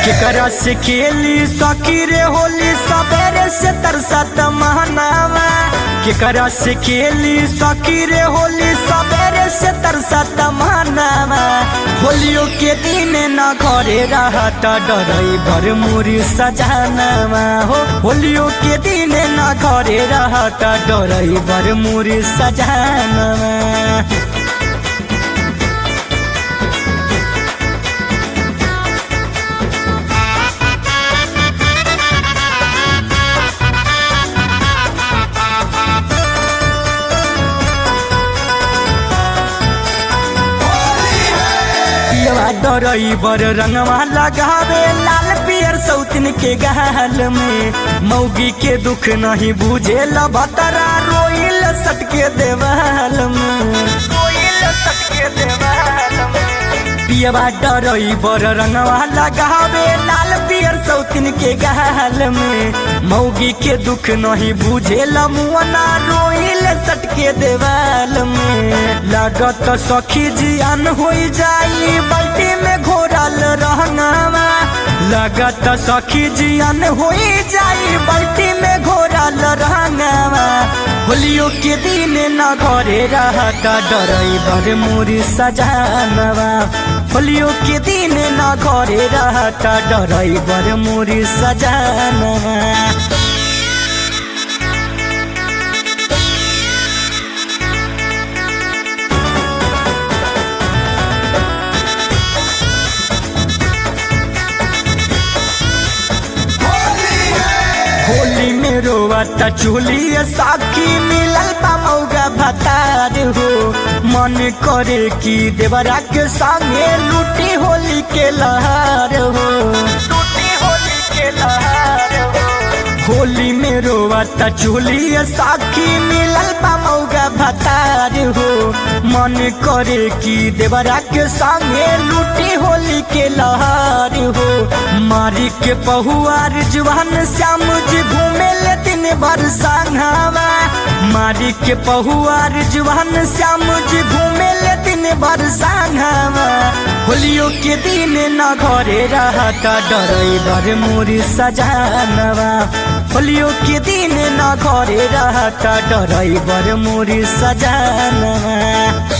केकरा से खेली सखी रे होली सबेरे से तरसत महनावा केकरा से खेली सखी रे होली सबेरे से तरसत महनावा होलियो के दिन न घरे रहत डरई भर मुरी सजानवा हो होलियो के दिन न घरे रहत डरई भर मुरी सजानवा पियवा डरई बर रंगवा लगावे लाल पियर सौतिन के गाल में मौगी के दुख नहीं बुझे भतरा रोइल सटके देवाल में रोइल सटके देवाल में पियवा डरई बर रंगवा लगावे लाल पियर सौतिन के गाल में मौगी के दुख नहीं बुझे मुअना रोइल सटके देवाल में लागत सखी जियान हो जाई बाल्टी में घोरल रहंगावा लागत सखी जियान हो जाई बाल्टी में घोरल रहंगावा होलियो के दिन न घरे रहता डरई बर मोरी सजानवा होलियो के दिन न घरे रहता डरई बर मोरी सजानवा होली में रोवता चोली साखी मिलल बा मौगा भतार हो मन करे कि देवरा के संगे लूटी होली के लहार हो लूटी होली के लहार हो होली में रोवता चोली साखी मिलल बा मौगा भतार हो मन करे कि देवरा के संगे लूटी होली के लहार हो मारी के पहुआर जवान श्याम जी घूमे ले दिन भर संघावा मारी के पहुआर जवान श्याम जी घूमे ले दिन भर संघावा होलियो के दिन न घरे रहता डरई भर मोरी सजानवा होलियो के दिन न घरे रहता डरई भर मोरी सजानवा